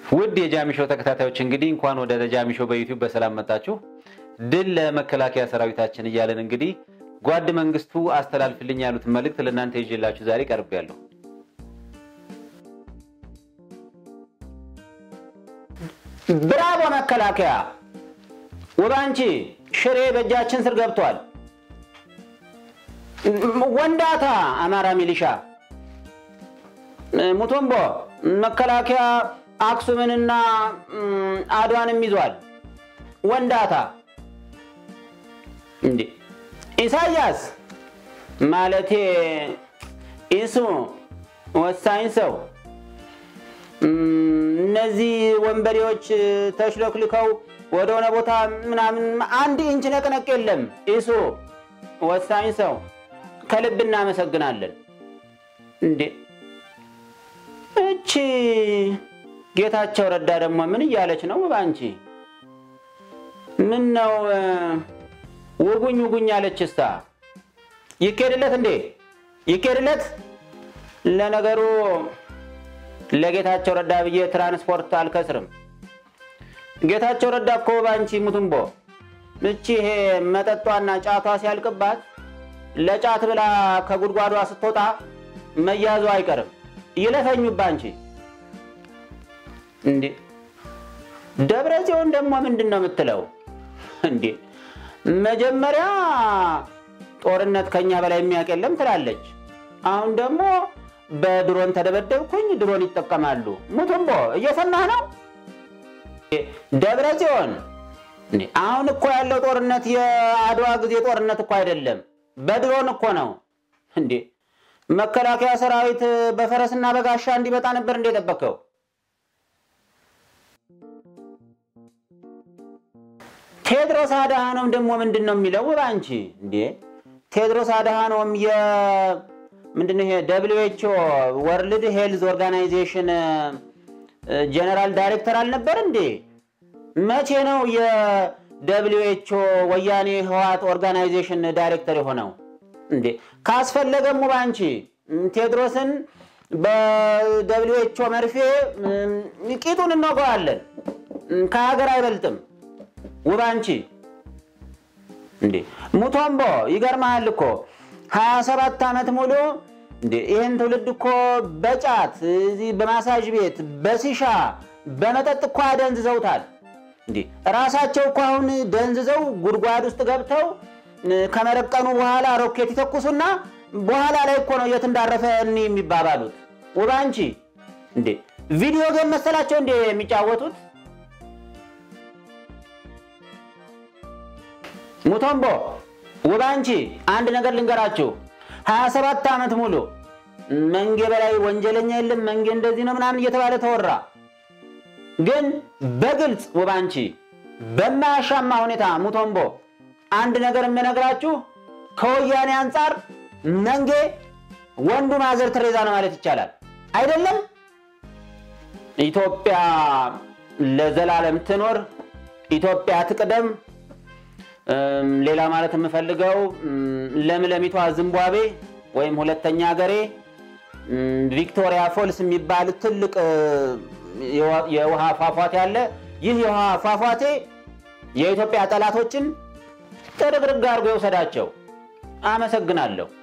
ውድ የጃሚሾ ተከታታዮች እንግዲህ እንኳን ወደ ጃሚሾ በዩቲዩብ በሰላም መጣችሁ። ድል ለመከላከያ ሰራዊታችን እያለን እንግዲህ ጓድ መንግስቱ አስተላልፍልኝ ያሉትን መልእክት ለእናንተ ይዤላችሁ ዛሬ ቀርቤያለሁ። ብራቮ መከላከያ! ውባንቺ ሽሬ በእጃችን ስር ገብቷል። ወንዳታ አማራ ሚሊሻ ሙቶምቦ መከላከያ አክሱምንና አድዋንም ይዟል። ወንዳታ እንዴ ኢሳያስ ማለቴ ኢሱ ወሳኝ ሰው እነዚህ ወንበዴዎች ተሽለክልከው ወደሆነ ቦታ ምናምን አንድ ኢንች ነቅነቅ የለም። ኢሱ ወሳኝ ሰው ከልብ እናመሰግናለን። እንዴ እቺ ጌታቸው ረዳ ደግሞ ምን እያለች ነው? ባንቺ ምን ነው ውጉኝ ውጉኝ አለች። እስታ ይኬድለት እንዴ ይኬድለት። ለነገሩ ለጌታቸው ረዳ ብዬ ትራንስፖርት አልከስርም። ጌታቸው ረዳ እኮ ባንቺ ሙትምቦ እቺ ይሄ መጠጧና ጫቷ ሲያልቅባት ለጫት ብላ ከጉድጓዷ ስትወጣ መያዙ አይቀርም። ይለፈኙ ባንቺ እንዴ ደብረ ጽዮን ደግሞ ምንድን ነው የምትለው? እንዴ መጀመሪያ ጦርነት ከኛ በላይ የሚያውቅ የለም ትላለች። አሁን ደግሞ በድሮን ተደበደብኩኝ፣ ድሮን ይጠቀማሉ። ሙቱምቦ እየሰማህ ነው? ደብረ ጽዮን አሁን እኮ ያለው ጦርነት የአድዋ ጊዜ ጦርነት እኮ አይደለም፣ በድሮን እኮ ነው። እንዴ መከላከያ ሰራዊት በፈረስና በጋሻ እንዲመጣ ነበር እንደ የጠበቀው? ቴድሮስ አድሃኖም ደግሞ ምንድን ነው የሚለው? ባንቺ እንዴ ቴድሮስ አድሃኖም ምንድነው ይሄ ደብሊው ኤች ኦ ወርልድ ሄልዝ ኦርጋናይዜሽን ጀነራል ዳይሬክተር አልነበር እንዴ? መቼ ነው የደብሊው ኤች ኦ ወያኔ ህወሓት ኦርጋናይዜሽን ዳይሬክተር የሆነው? እንዴ ካስፈለገም ባንቺ ቴድሮስን በደብሊው ኤች ኦ መርፌ ቂጡን እንወገዋለን። ከሀገር አይበልጥም። ውባንቺ እንዴ ሙቶምቦ ይገርመሃል እኮ ሀያ ሰባት ዓመት ሙሉ ይህን ትውልድ እኮ በጫት እዚህ በማሳጅ ቤት በሲሻ በመጠጥ እኮ አደንዝዘውታል። እንዴ ራሳቸው እኮ አሁን ደንዝዘው ጉድጓድ ውስጥ ገብተው ከመረቀኑ በኋላ ሮኬት ይተኩሱና በኋላ ላይ እኮ ነው የት እንዳረፈ እኒ የሚባባሉት። ውባንቺ እንዴ ቪዲዮ ጌም መሰላቸው እንዴ የሚጫወቱት? ሙቶምቦ ውባንቺ አንድ ነገር ልንገራችሁ። 27 ዓመት ሙሉ መንጌ በላይ ወንጀለኛ የለም መንጌ እንደዚህ ነው ምናምን እየተባለ ተወራ። ግን በግልጽ ውባንቺ በማያሻማ ሁኔታ ሙቶምቦ አንድ ነገር የምነግራችሁ ከወያኔ አንጻር መንጌ ወንዱ ማዘር ትሬዛ ነው ማለት ይቻላል። አይደለም? ኢትዮጵያ ለዘላለም ትኖር፣ ኢትዮጵያ ትቅደም። ሌላ ማለት የምፈልገው ለምለሚቷ ዝምባብዌ ወይም ሁለተኛ ሀገሬ ቪክቶሪያ ፎልስ የሚባል ትልቅ የውሃ ፏፏቴ አለ። ይህ የውሃ ፏፏቴ የኢትዮጵያ ጠላቶችን ጥርግርግ አድርጎ የወሰዳቸው። አመሰግናለሁ።